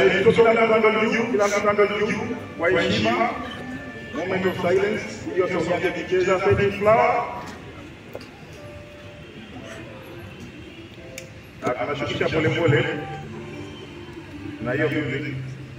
yetu, kila mtu angalie juu, kila mtu angalie juu kwa heshima. Moment of silence, hiyo sasa tukicheza fading flower. Na tunashukisha pole pole na hiyo music.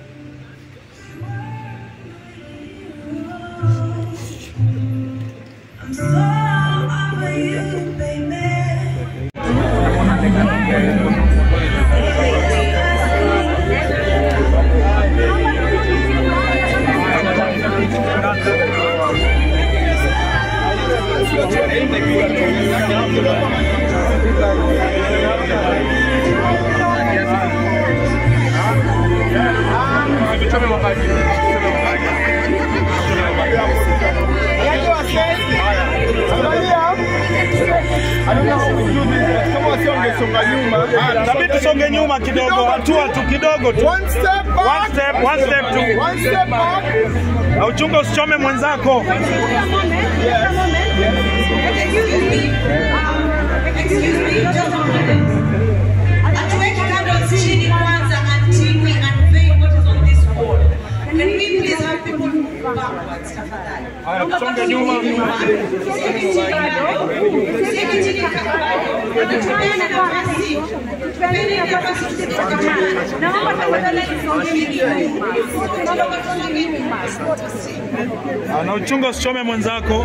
Tabii tusonge nyuma kidogo, hatua tu kidogo tu. One step One back. step, one step tu. One step back. Na uchunge usichome mwenzako. Hatuweki candles chini kwanza until we unveil what is on this wall. Can we please have people move backwards tafadhali? Haya, tusonge nyuma. Usiweke chini bado. Usiweke chini bado. Tupeane nafasi. Tupeane nafasi tusipokamana. Naomba tafadhali tusonge nyuma. Naomba tusonge nyuma. Ah, Na uchunge usichome mwenzako.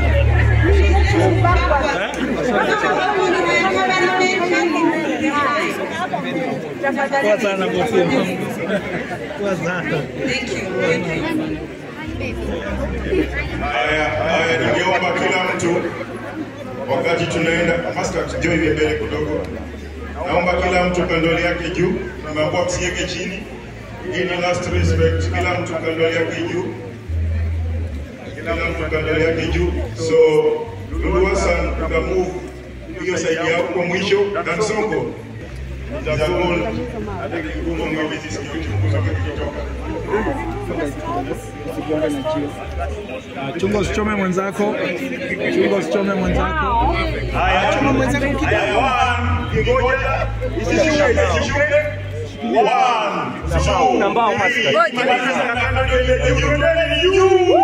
Poa sana bosi. Poa sana. Thank you. Thank you. Haya, haya, ningeomba kila mtu wakati tunaenda Master, njoo hivi mbele kidogo. Naomba kila mtu kandoli yake juu, tumeambiwa msiweke chini. Hii ni last respect, kila mtu kandoli yake juu, kila mtu kandoli yake juu. So Lulu Hassan tukamove hiyo side yao kwa mwisho, na Sonko nitagol hata kigumu ngawezi sikio uchunguzi kikitoka. Ah, Chunga usichome mwenzako. Chunga usichome mwenzako. Haya, chuma mwenzako kidogo. One, ngoja. Isishuke, isishuke. One, two, Nambao, three. master. Maliza na kando ile juu, mbele juu.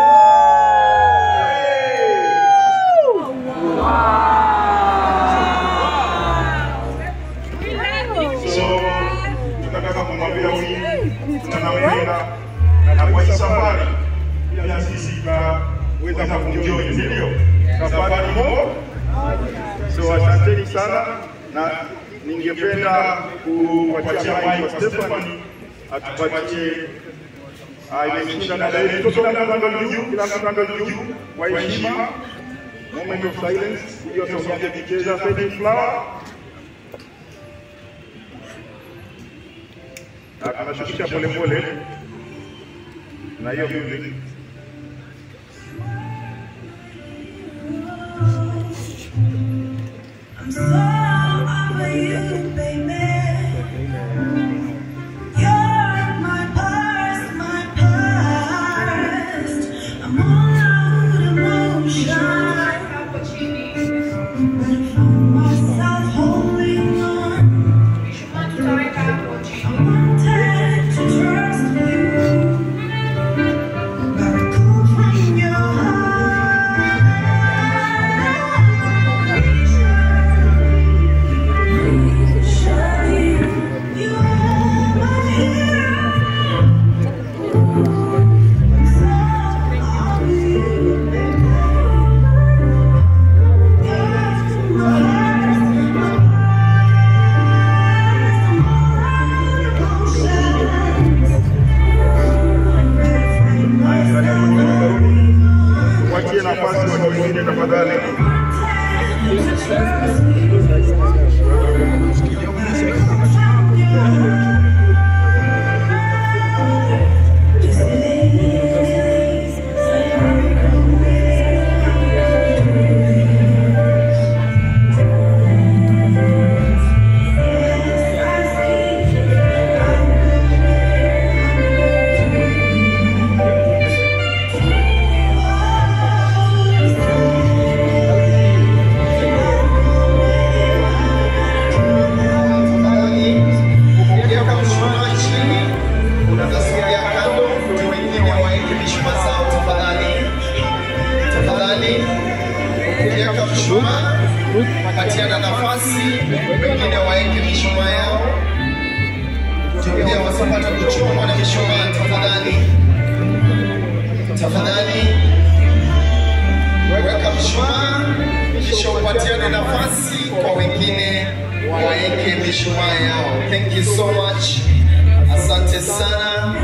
So, tunataka kumwambia huyu tunampenda na kwa hii safari pia sisi tutaweza kumjoin, si ndio? Safari mo So asanteni sana na ningependa kupatia mic kwa Stephanie atupatie ah, imeshinda dada yetu. Kila mtu angalie juu, kila mtu angalie juu kwa heshima. Moment of silence, hiyo sasa tukicheza fading flower. Na tunashukisha pole pole na hiyo music. Trust you. pia wasipate kuchomwa na mishumaa tafadhali. Tafadhali weka mshumaa kisha upatiane nafasi kwa wengine waeke mishumaa yao. Thank you so much. Asante sana.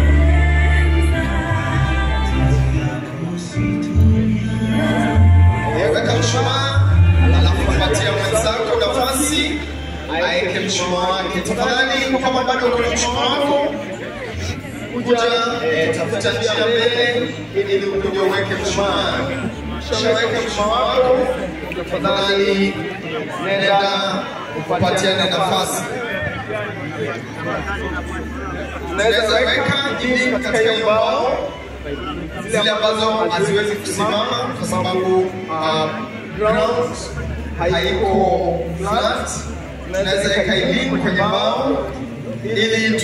Weka mshumaa alafu patia mwenzako nafasi aeke mshumaa wake. Tafadhali, kama bado kuna mshumaa wako, kuja eh, tafuta njia mbele ili ukuje uweke mshumaa. Shaweka mshumaa wako, tafadhali nenda upatiane nafasi. Unaweza weka ili katika hiyo mbao zile ambazo haziwezi kusimama kwa sababu uh, ground haiko flat. Tunaweza weka elimu kwenye mbao ili tu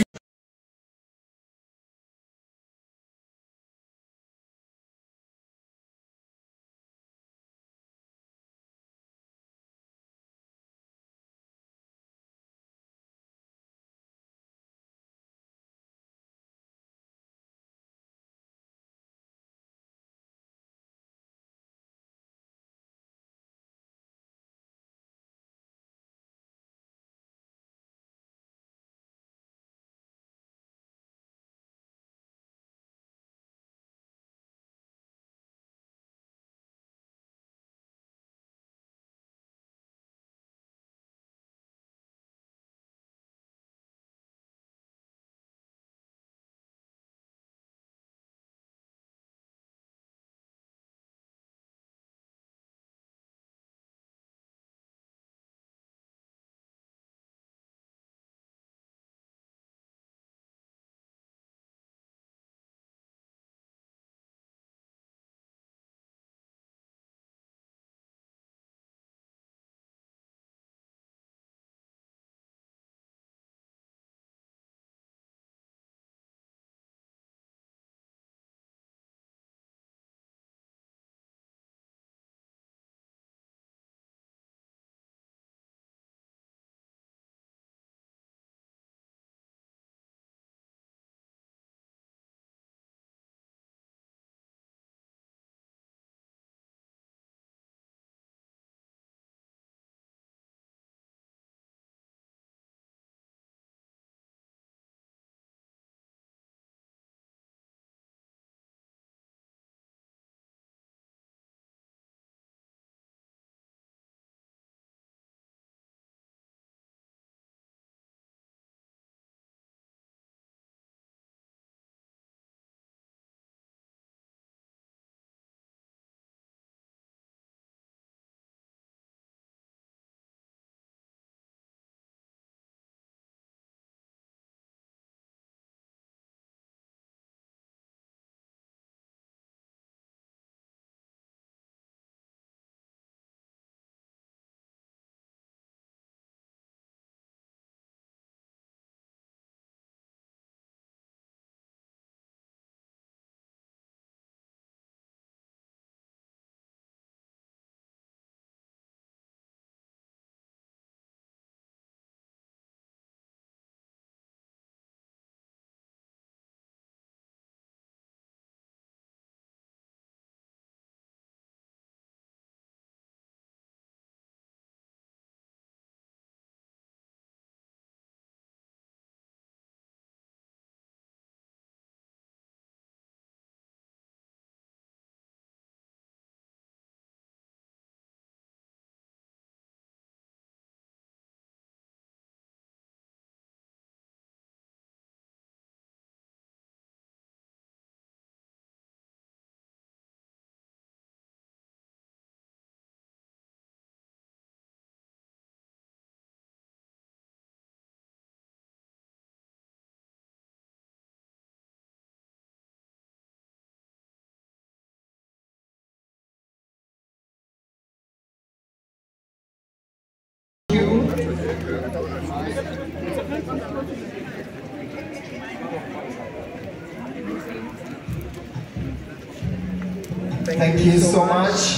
Thank you so much.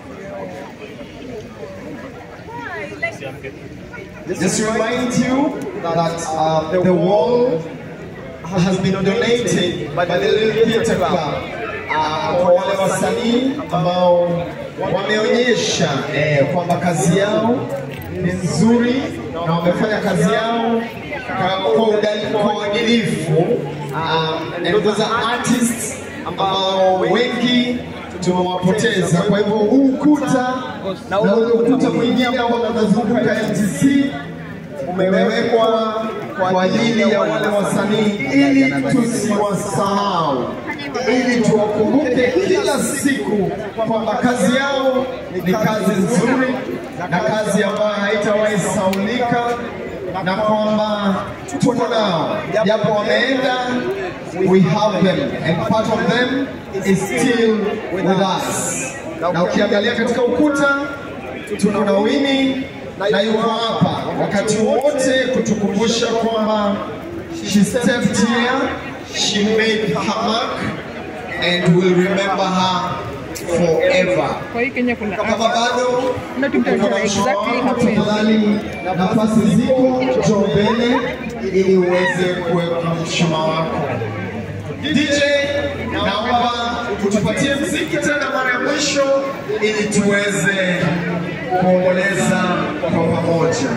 Just remind you that uh, the wall has been donated by the Little Theatre Club uh, kwa wale wasanii ambao wameonyesha eh, kwamba kazi yao ni nzuri na wamefanya kazi yao ka- kwa udali- kwa uadilifu. Um, and those are artists ambao wengi tumewapoteza. Kwa hivyo huu ukuta na ule ukuta mwingine ambao unazunguka MTC umewekwa kwa ajili ya wale wasanii ili tusiwasahau, ili tuwakumbuke kila siku kwamba kazi yao ni kazi nzuri na kazi ambayo haitawahi saulika na kwamba tuko nao, japo wameenda, we have them and part of them is still with us. Na ukiangalia katika ukuta tuko na Winnie na yuko hapa wakati wote kutukumbusha kwamba she stepped here, she made her mark and will remember her forever. Kwa hii Kenya kuna Kama bado Not to tell you exactly how many. tafadhali, nafasi ziko, njoo mbele ili uweze kuweka mshumaa wako. DJ, naomba utupatie mziki tena mara ya mwisho ili tuweze kuomboleza kwa pamoja.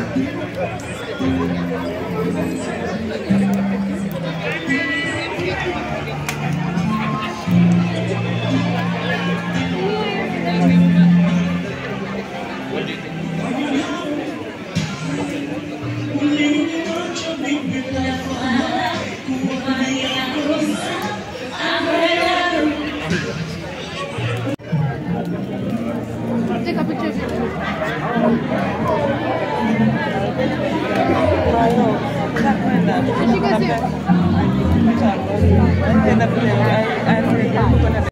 Take a picture of it. Shika simu. Tena vile I- I-